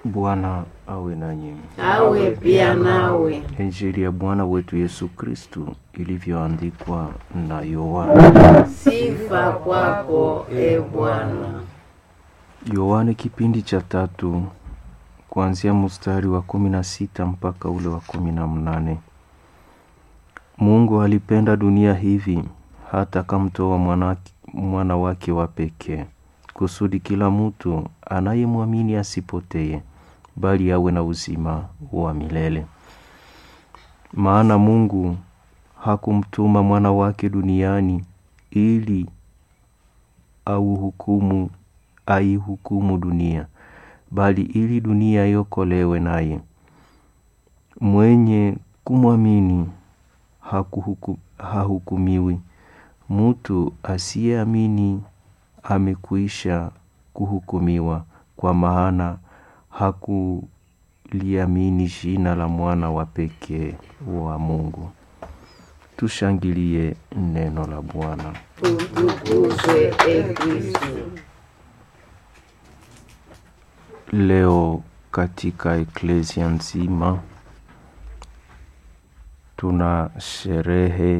Bwana awe nanyi. awe pia nawe. Injili ya Bwana wetu Yesu Kristu ilivyoandikwa na Yohana. Sifa kwako e Bwana. Yohane kipindi cha tatu kuanzia mstari wa kumi na sita mpaka ule wa kumi na mnane. Mungu alipenda dunia hivi hata akamtoa mwana, mwana wake wa pekee kusudi kila mtu anayemwamini asipotee bali awe na uzima wa milele. Maana Mungu hakumtuma mwana wake duniani ili auhukumu aihukumu dunia, bali ili dunia iokolewe naye. Mwenye kumwamini hakuhuku, hahukumiwi. Mtu asiyeamini amekwisha kuhukumiwa, kwa maana hakuliamini jina la mwana wa pekee wa Mungu. Tushangilie neno la Bwana. Utukuzwe e Kristo. Leo katika eklesia nzima tuna sherehe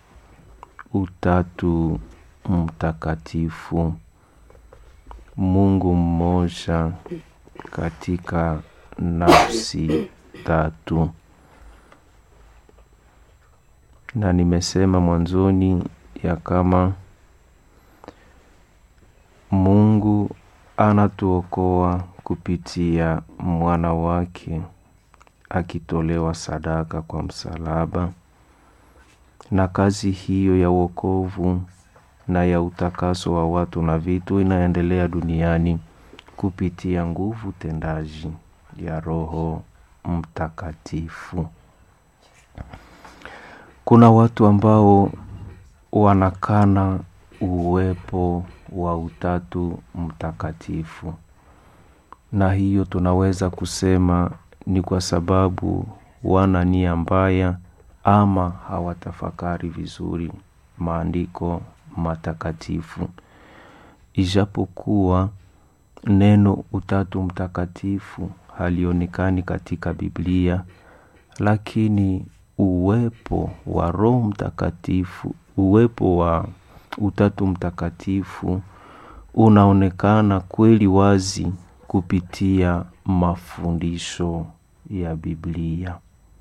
Utatu Mtakatifu, Mungu mmoja katika nafsi tatu, na nimesema mwanzoni ya kama Mungu anatuokoa kupitia mwana wake akitolewa sadaka kwa msalaba, na kazi hiyo ya wokovu na ya utakaso wa watu na vitu inaendelea duniani kupitia nguvu tendaji ya Roho Mtakatifu. Kuna watu ambao wanakana uwepo wa Utatu Mtakatifu, na hiyo tunaweza kusema ni kwa sababu wana nia mbaya ama hawatafakari vizuri maandiko matakatifu. Ijapokuwa neno Utatu Mtakatifu halionekani katika Biblia, lakini uwepo wa Roho Mtakatifu, uwepo wa Utatu Mtakatifu unaonekana kweli wazi kupitia mafundisho ya Biblia.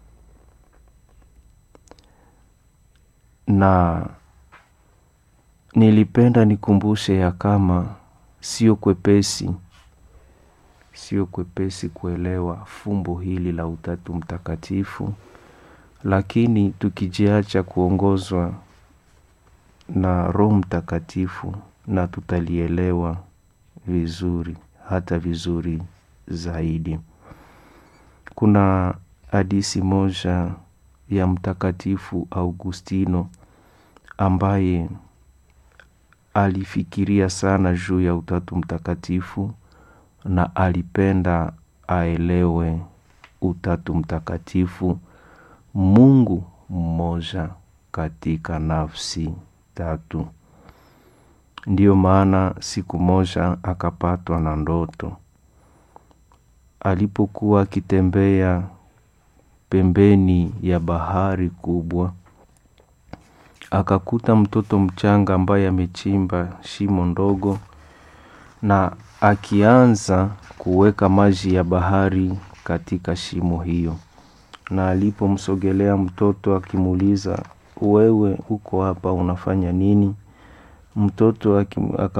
Na nilipenda nikumbushe ya kama sio kwepesi, sio kwepesi kuelewa fumbo hili la Utatu Mtakatifu, lakini tukijiacha kuongozwa na Roho Mtakatifu na tutalielewa vizuri, hata vizuri zaidi. Kuna hadisi moja ya Mtakatifu Augustino ambaye alifikiria sana juu ya Utatu Mtakatifu na alipenda aelewe Utatu Mtakatifu, Mungu mmoja katika nafsi tatu. Ndiyo maana siku moja akapatwa na ndoto. Alipokuwa akitembea pembeni ya bahari kubwa, akakuta mtoto mchanga ambaye amechimba shimo ndogo na akianza kuweka maji ya bahari katika shimo hiyo. Na alipomsogelea mtoto akimuuliza, wewe uko hapa unafanya nini? Mtoto